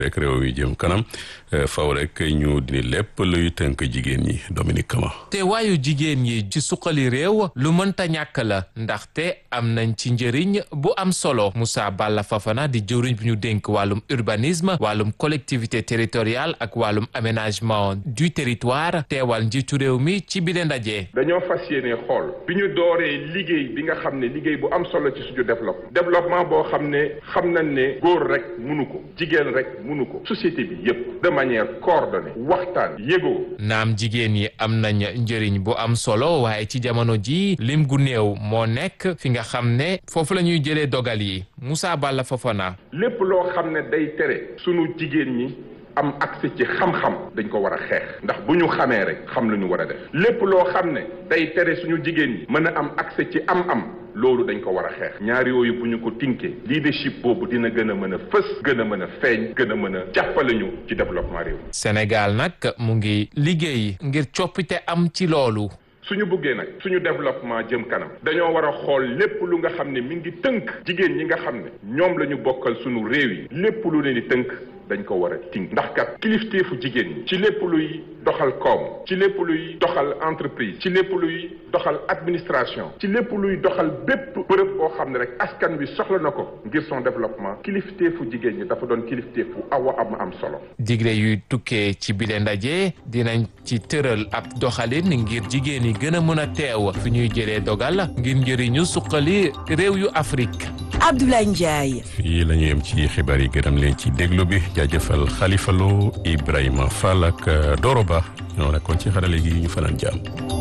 rek réew yi jëm kanam faw rek ñu dini lépp luy tënk jigéen ñi Dominique Kama te waayu jigéen ñi ci suqali réew lu mënta ñàkk la ndaxte am nañ ci njëriñ bu am solo Moussa Balla Fafana di jëwriñ bi ñu dénk wàllum urbanisme wàllum collectivité territoriale ak wàllum aménagement du territoire teewal njiitu réew mi ci bile ndaje. dañoo fas yéene xool bi ñu dooree liggéey bi nga xam ne liggéey bu am solo ci suñu développement développement boo xam ne xam nañ ne góor rek munu ko jigéen rek munu ko société bi yépp de manière coordonnée waxtaan yégoo naam jigéen yi am nañ njëriñ bu am solo waaye ci jamono ji lim gu néew moo nekk fi nga xam ne foofu la ñuy jëlee dogal yi Moussa Balla Fofana. lépp loo xam ne day tere sunu jigéen ñi am accès ci xam-xam dañ ko war a xeex ndax bu ñu xamee rek xam lu ñu war a def lépp loo xam ne day tere suñu jigéen ñi mën a am accès ci am-am loolu dañ ko war a xeex ñaar yooyu bu ñu ko tinkee leadership boobu dina gën a mën a fës gën a mën a feeñ gën a mën a jàppale ñu ci développement réew Sénégal nag mu ngi liggéey ngir coppite am ci loolu. suñu bëggee nag suñu développement jëm kanam dañoo war a xool lépp lu nga xam ne mi ngi tënk jigéen ñi nga xam ne ñoom la ñu bokkal suñu réew yi lépp lu leen di tënk dañ ko war a tënk ndax kat kilifteefu jigéen ñi ci lépp luy doxal koom ci lépp luy doxal entreprise ci lépp luy doxal administration ci lépp luy doxal bépp bërëb boo xam ne rek askan wi soxla na ko ngir son développement kilifteefu jigéen ñi dafa doon kilifteefu awa am am solo. digle yuy tukkee ci bile ndaje dinañ ci tëral ab doxalin ngir jigéen yi gën a mën a teew fi ñuy jëlee dogal ngir njëriñu suqali réew yu Afrique. Abdoulaye Ndiaye. fii la ñu yem ci xibaar yi gërëm leen ci déglu bi jaajëfal Khalifa Lo Ibrahima Fall ak Doro Ba ñoo nekkoon ci xarale gi ñu fanaan jàmm.